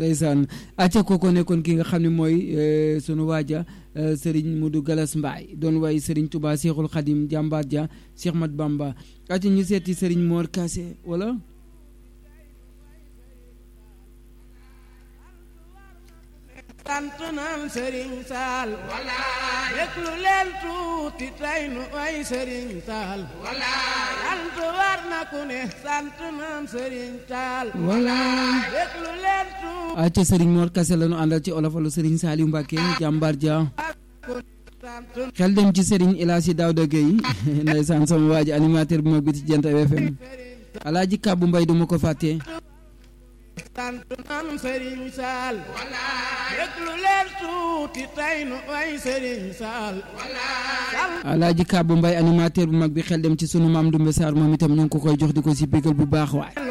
ndeysaan acca kooko nekkoon ki nga xam ne mooy sunu waaja Serigne Modou Galas Mbaye doon way Serigne Touba Cheikhul Khadim jàmbaar ja Cheikh Mat Bamba acca ñu seeti Serigne Mor Kassé wala sant naan Serigne Sall walaay déglu leen tuuti tey nu ay Serigne Sall walaay sant war na ku ne sant naan Serigne Sall walaay déglu leen tuuti acca Serigne Mor Kassé la ñu àndal ci olafalu Serigne Saliou Mbacké jàmbaar ja xel dem ci Serigne El Hadji Daouda Gueye ndeysaan sama waa ji animateur bu mag bi ci Jant FM Alaaji Kàbbu Mbay duma ko fàtte sant naan Serigne Sall déglu leen tuuti tey nu ay Serigne Sall Alaaji Kàbbu Mbay animateur bu mag bi xel dem ci sunu maam Dumbe Sarr moom itam ñu ngi ko koy jox di ko si bégal bu baax waay